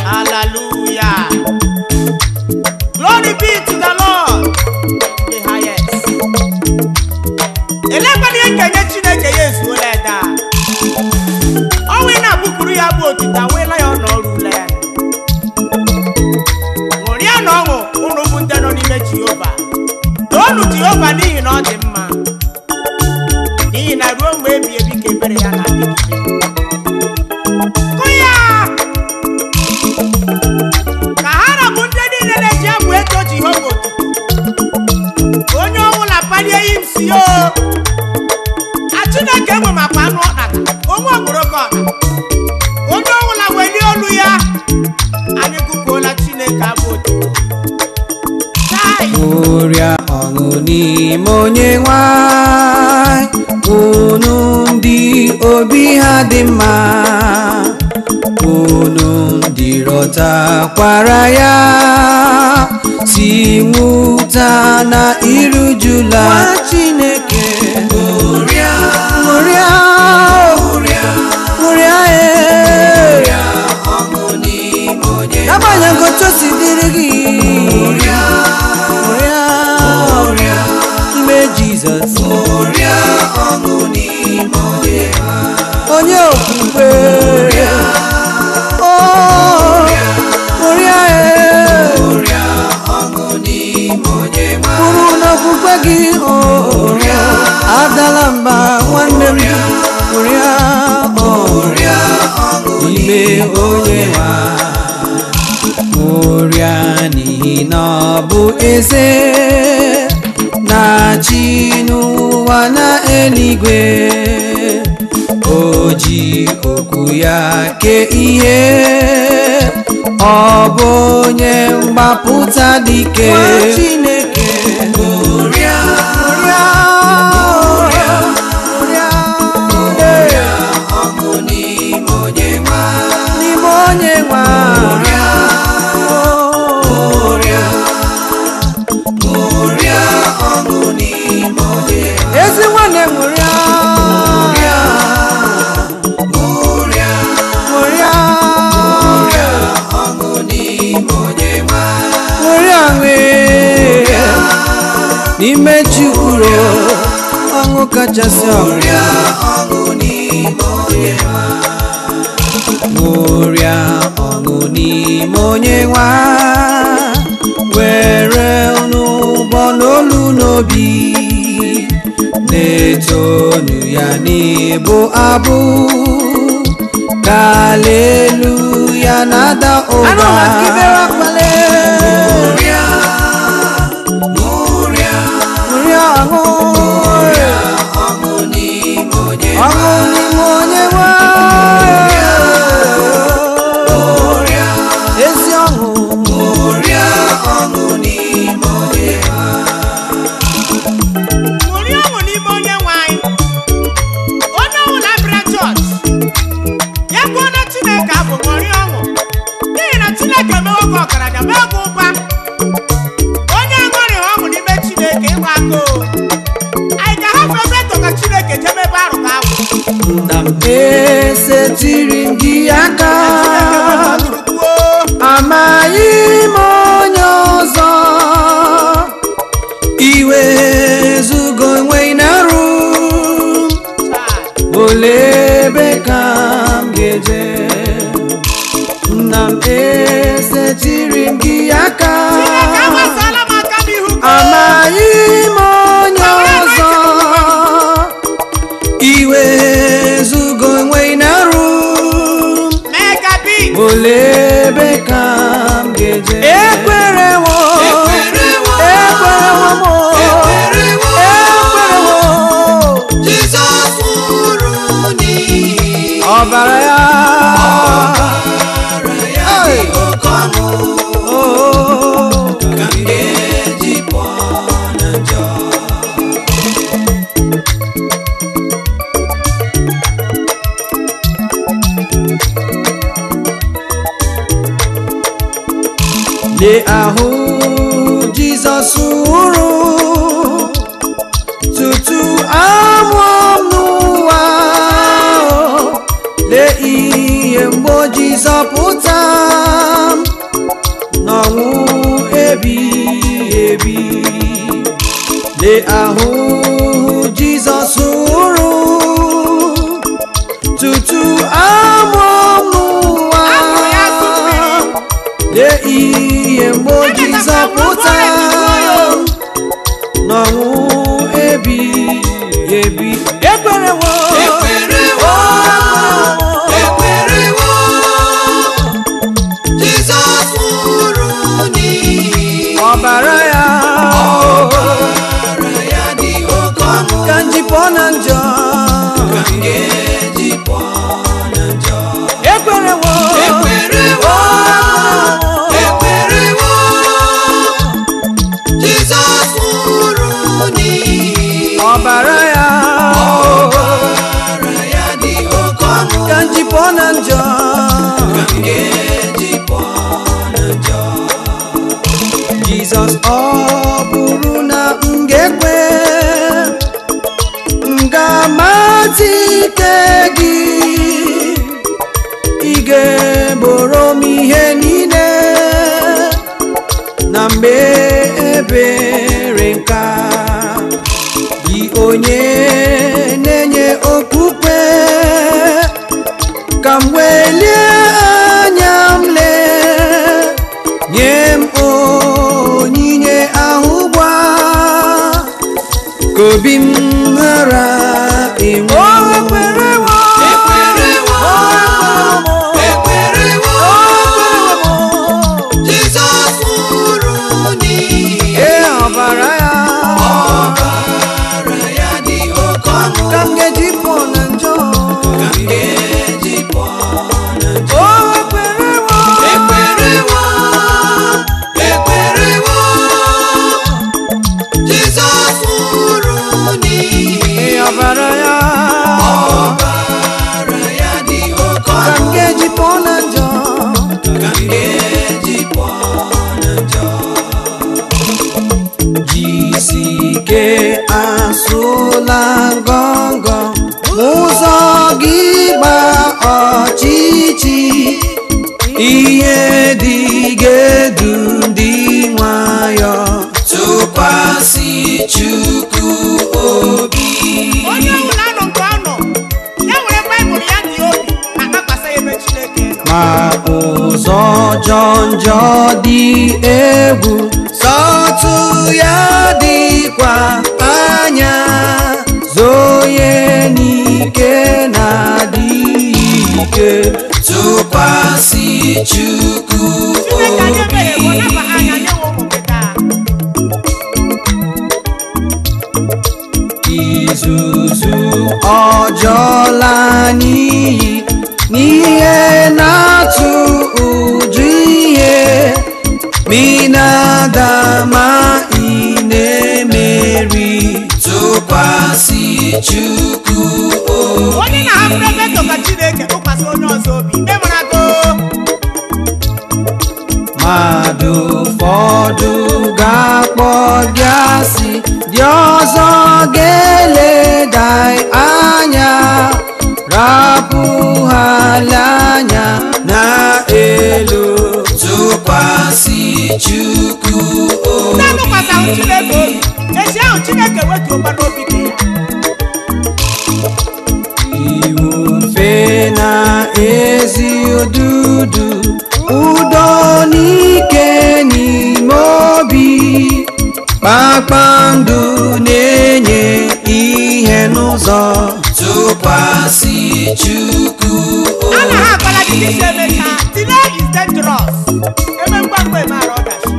Hallelujah. Glory be to the Lord. The highest. Elekwana ihe nkenye Chineke ya ezuola ede a. Ọnwa ị na-abụkuru ya bụ otita weela ya ọnọrụ ule ya. Ṅụrịa na ọṅụ unu bụ ndị nọ n'ime Jehova. Toonu Jehova n'ihi na ọ dị mma. N'ihi na ruo mgbe ebi ebi ka ebere ya na-adịgide. Kụ ya! ka ha rabụ ndị niile na-eji abụ eto jehova otuto onye ọbụla palie ya isi o a chineke enwe makwa anụ ọkpata onwe okporoko ọkpa onye ọbụla welie olu ya anyị gụpụola chineke abụ otuto Chai! Ṅụrịa ọṅụ n'ime onye nwanyị unu ndị obi ha dị mma unu ndị rọtakwara ya si nwụta na irujula Chineke ṅụrịa ṅụrịa ṅụrịa ṅụrịa ọṅụ n'ime onye agbanyeghị otu o si dịrị gị ṅụrịa ṅụrịa ime Jizọs ṅụrịa ọṅụ n'ime onye onye okwukwe Oh, ṅụrịa ṅụrịa ọṅụ n'ime onye kwuru n'okwukwe gị oh, adala mba nwanne m ṅụrịa ṅụrịa n'ime onye nwa ṅụrịa n'ihi na ọ bụ eze na-achị n'ụwa na eluigwe o ji okwu ya kee ihe ọ bụ onye mgbapụta dike Chineke ṅụrịa ṅụrịa ṅụrịa ṅụrịa ọṅụ n'ime onye nwa n'ime onye nwa ṅụrịa ṅụrịa ṅụrịa ọṅụ n'ime onye nwa ezi nwanne ṅụrịa ṅụrịa ṅụrịa ṅụrịa ṅụrịa ọṅụ n'ime onye nwa ṅụrịa ṅụrịa n'ime Chukwuro ọṅụ kachasị ọṅụrịa ọṅụ n'ime onye nwa ṅụrịa ọṅụ n'ime onye nwa were n'ụbọ n'olu n'obi na-etonu ya n'ịbụ abụ ka aleluya na-ada ụba ṅụrịa ṅụrịa ṅụrịa ọṅụ ọṅụ n'ime onye ọṅụ n'ime onye nwa ezi ọṅụ ṅụrịa ọṅụ n'ime onye ṅụrịa ọṅụ n'ime onye nwe anyị onye ọbụla bịara chọọchị ya gụọ na chineke abụ ṅụrịa ọṅụ n'ihi na chineke mewo gị ọgaranya mee gị ụba onye aṅụrịghị ọṅụ n'ime chineke ịgba aka o anyị ga-ahapụ ebe eto ka chineke jebe ebe arụ ka agwụ nna m esetiri m gị aka chineke nwere ọdụrụkwuo amaghị m onye ọzọ iwe zugo enweghị na rụ olee ebe ka m ga-eje nna m esetiri m gị aka chineke agbasala m aka n'ihu gị amaghị m onye ọzọ iwe zugo enweghị na rụ mee ka bi olee ebe ka m ga-eje ekwerewo ekwerewo m ekwerewo Jizọs nwụrụ n'ihi ọbara ya ọbara ya dị oke ọnụ Oh, ka m ga-eji pụọ na njọ lee ahụ jizọs nwụrụ tutu amụọ m n'ụwa lee ihe mgbe o ji zọpụta lee ahụhụ jizọs hụrụ tutu amụọ n'ụwa Ahụrụ ya asụ mmiri. lee ihe mgbe o ji Echetara m zọpụta na ọ bụ n'ọnwụ ebi ebi ekwerewo Ekwerewo, ekwerewo, Jizọs nwụrụ n'ihi ọbara ya ọbara ya dị oke ọnụ ka njipọ na njọ ka m ga-eji pụọ na njọ. ekwerewo Ekwerewo, ekwerewo, Jizọs nwụrụ n'ihi ọbara ya ọbara ya dị oke ọnụ ka njipọ na njọ ka m ga-eji pụọ na njọ. jizọs ọ bụrụ na m ga-ekwe m ga-amata ike gị ị ga-egboro m ihe niile na mgbe ebere nka gị onye na-enye okpukpe ka m welie anya m lee nye m onyinye ahụ gba ka obi m ghara enwe ekwerewo Ekwerewo, ekwerewo, Jizọs nwụrụ n'ihi ee ọbara ya ọbara ya dị oke ọnụ ka m ga-eji pụọ na njọ ka m ga-eji pụọ na njọ. o ekwerewo Ekwerewo, ekwerewo, Jizọs nwụrụ n'ihi ee ọbara ya ọbara ya dị oke ka m ọnụ ga-eji pụọ na njọ ka m ga-eji pụọ na njọ. jisike asụla ngọngọ ụzọ gị gba ọchịchị ihe dị ga-edu ndị nwayọ tụkwasị Chukwu obi onye ọbụla nọ nke ọ nọ ya were baịbụl ya dị obi ma kpakwasa ya ebe chineke nọ ma ụzọ jọ njọ dị egwu sọtụ ya dịkwa anya zoye n'ike na-adịghị ike tụkwasị Chukwu chineke anyị ebere bụ obi naba anya nye nwe ụmụ gị taa izuzu ọjọọla n'iyi n'ihe na-atụ ụjụ ihe minada ma ị na-emeri tụkwasị Chukwu obi onye na-ahapụrụ ebe tọka chineke tụkwasị onye ọzọ obi ị mara go mmadụ ụfọdụ ga-akpọ gị asị dị ọzọ ga-eleda anya rapụ ha anya na elu tụkwasị Chukwu ndị obi atụkwasịhụ chineke obi ezi ahụ chineke wetuokwa n'obi gị iwu mfe na ezi ududu udo n'ike n'ime obi kpakpando na-enye ihe n'ụzọ tụkwasị Chukwu a na ha obi agbara gị isi emecha delay is dangerous eme ngwa ngwa emara ọdachi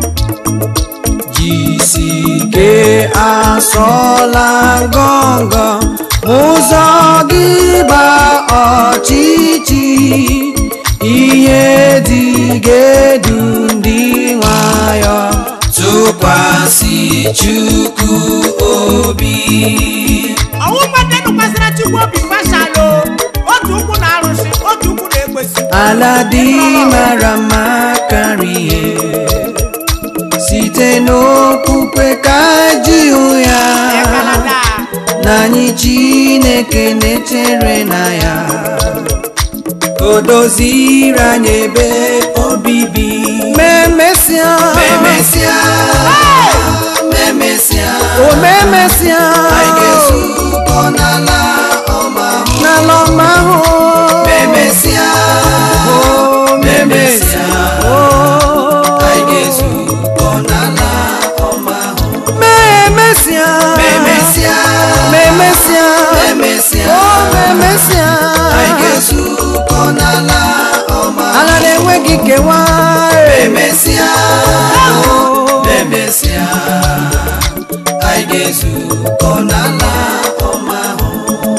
jisike asọla ngọngọ ụzọ gị gba ọchịchị ihe dị ga-edu ndị nwayọ tụkwasị Chukwu obi ọnwụ mmadụ tụkwasịra chukwu obi gbashalụ otu ụkwụ na arụsị otu ụkwụ na ekwesị ala dị mara mma karịa site n'okpukpe ka ji hụ ya ekalada na anyị chineke na-echere na ya o doziri anyị ebe obibi memesịa memesịa memesịa o memesịa gị kewa emesịa emesịa anyị ga-ezukọ n'ala ọma ahụ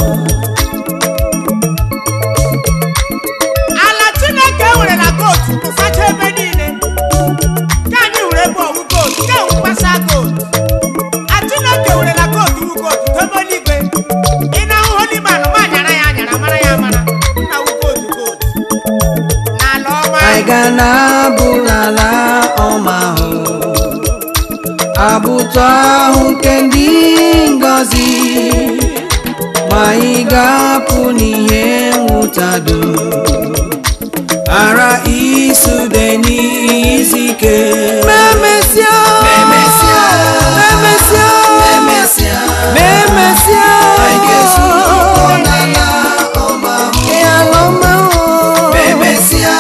ala chineke nwere na kootu tụsacha ebe niile ka anyị were ebe ọwụ kootu ka ewu mkpasa kootu a chineke nwere na kootu wu kootu dobe eluigwe ị na-ahụ holiman ma anyara ya anyara mara ya mara nna wu kootu kootu n'ala ọma anyị ga na-abụ n'ala ọma ahụ abụtụ ahụ nke ndị ngọzi ma anyị ga-apụ n'ihe nwụtado ara isude n'izu ike memesịa Memesịa. memesịa emesịa memesịa anyị ga-ezukọ n'ala ọma ahụ Ị ala ọma ahụ. emesịa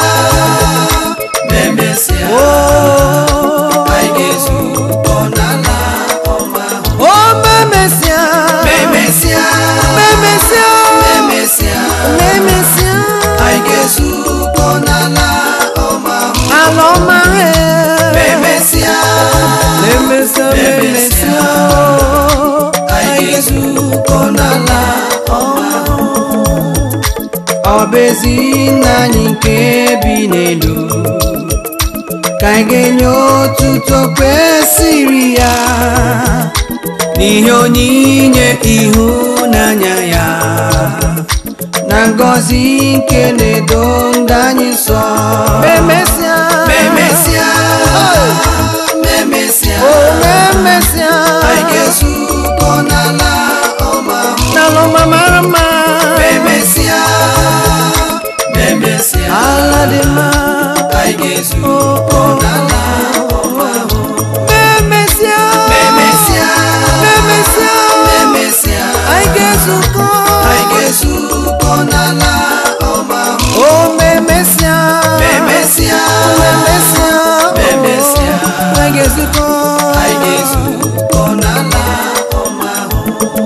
emesịa Oh. anyị ga-ezukọ n'ala ọma ahụ Oh, memesịa emesịa memesịa emesịa memesịa anyị ga-ezukọ n'ala ọma ahụ ala ọma ahụ. emesịa memesịa memesịa anyị ga-ezukọ n'ala ọma ahụ ọ bụ ezi nna anyị nke bi n'elu ka anyị ga-enye otuto kwesịrị ya n'ihe onyinye ịhụnanya ya na ngọzi nke na-edo ndị anyị nsọ memesịa memesịa memesịa o memesịa anyị ga-ezukọ n'ala ọma ahụ n'ala ọma mara mma memesịa memesịa ala dị mma anyị ga-ezukọ n'ala ọma ahụ memesịa memesịa memesịa memesịa anyị ga-ezukọ anyị ga-ezukọ n'ala ọma ahụ o memesịa memesịa memesịa Memesịa. anyị ga-ezukọ anyị ga-ezukọ n'ala ọma ahụ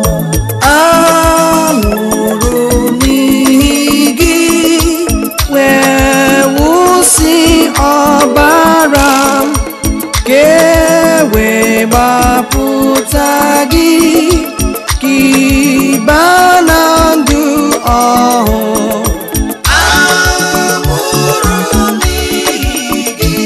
anụrụ n'ihi gị wee wụsị ọbara m ka e wee gbapụta gị ka ịba na ndụ ọhụụ amụrụ n'ihi gị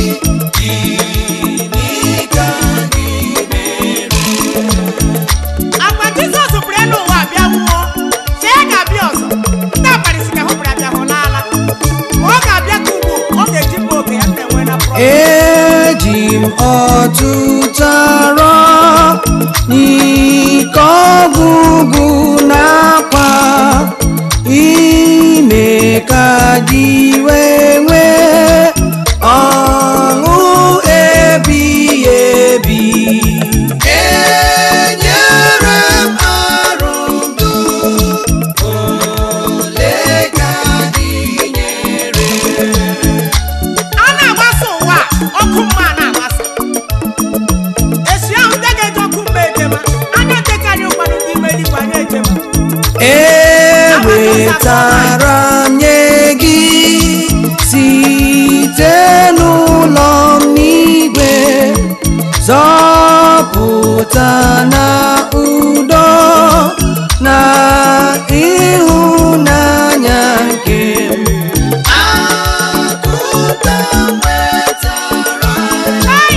gịnị ka gị mere agwa jizọs pụrụ elu ụwa bịa nwụọ chee ya ga-abịa ọzọ ndị abalịsi ka hụpụrụ abịa hụ n'ala ma ọ ga-abịa ka ugbu ọ ga-eji mma oge ya na-enwe na prọfet eji m ọtụtụ arọ n'ike ọgwụgwụ n'akwa ime ka dị wee nwee ọṅụ ebighị ebi enyere m arụ ndụ ole ka gị nyere a na-agbasa ụwa a, ọkụ mma a na-agbasa esi ahụ ndị ga-eji ọkụ mma ejema anya dekarị ụfọdụ ndị ime eluigwe anya ejema ewetara m nye gị site n'ụlọ m n'igwe zọpụta na udo na ịhụnanya nke m akụta nwetara Ai!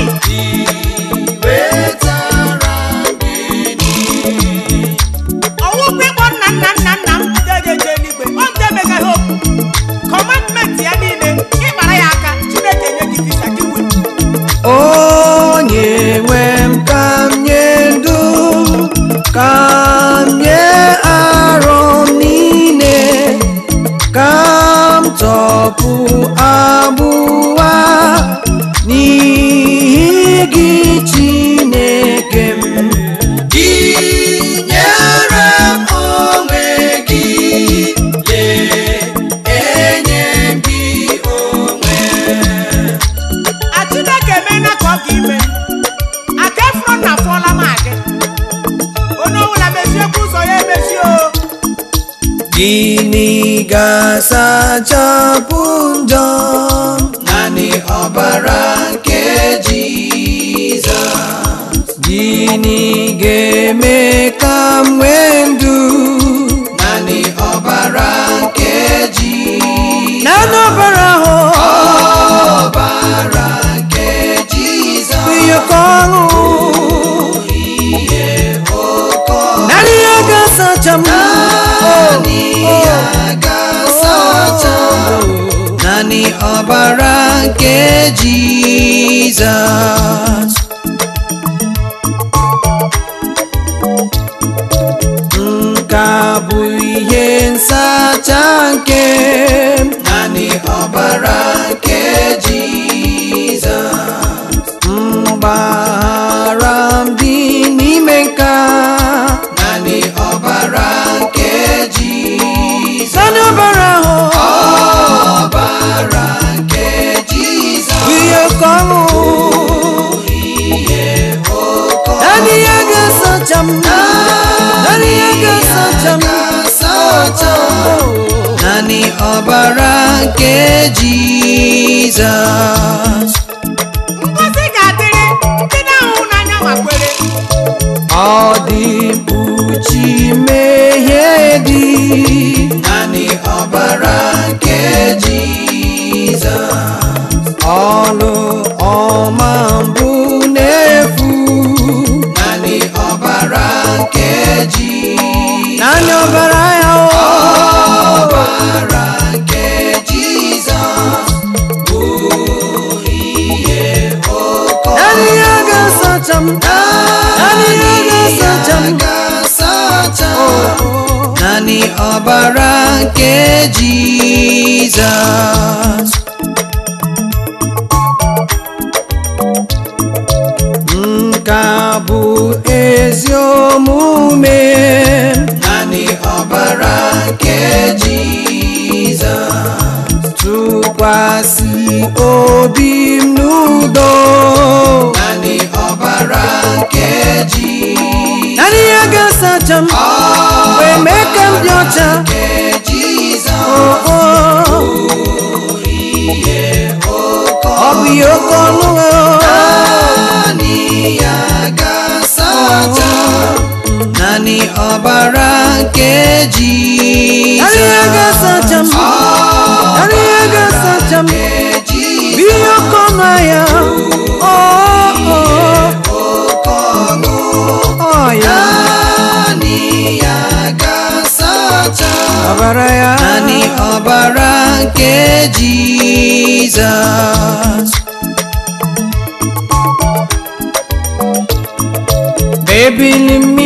wetara gịnị ọwụkwa ịkpọ nna nna nna nna m ndị ga-eje eluigwe ọ ndị emegaghị okwu kọmandmenti ya niile ịkpara ya aka chineke nye gị visa gị wee onye nwe m ka m nye ndụ ka m nye arọ m niile ka m tọpụ agbụwa n'ihi gị chineke m gị nyere m onwe gị lee enye m gị onwe a chineke emeela ka ọ ga ime aka efuro na afọla m adị onye ọbụla meziekwa ụzọ ya emezi o gịnị ga-asachapụ njọ ọbara nke Jizọs gịnị ga-eme ka m nwee ndụ naanị ọbara nke Jizọs na n'ọbara ahụ ọbara nke Jizọs ihe ka ọṅụ naanị ya ga-asacha m naanị ya ga-asacha naanị ọbara nke Jizọs nke a bụ ihe nsacha nke m naanị ọbara nke Jizọs mgbaghara m dị n'ime nka naanị ọbara nke Jizọs naanị ọbara ahụ ọbara nke Jizọs ihe ka ọṅụ naanị ya ga-asacha m naanị ya ga-asacha m ga-asacha naanị ọbara nke Jizọs ngozi ga-adịrị ndị na-ahụ n'anya ma kwere ọ dị mkpuchi mmehie dị naanị ọbara nke Jizọs ọlụ ọma mbụ na-efu naanị ọbara nke Jizọs naanị ọbara ya o ọbara nke Jizọs bụ ihe ụkọ naanị ya ga-asacha m naanị ya ga-asacha m ga-asacha naanị ọbara nke Jizọs nke a bụ ezi omume naanị ọbara nke Jizọs tụkwasị obi m n'udo naanị ọbara nke Jizọs naanị ya ga-asacha m wee mee ka m dị ọcha nke Jizọs o o ọ bụ ihe oke ọnụ naanị ya ga-asacha naanị ọbara nke naanị ya Jizọs ga-asacha m naanị ya ga-asacha m nke bụ Jizọs ihe oke ọnụ ahịa o o ọ ya naanị ya ga-asacha ọbara ya naanị ọbara nke Jizọs ebili mmiri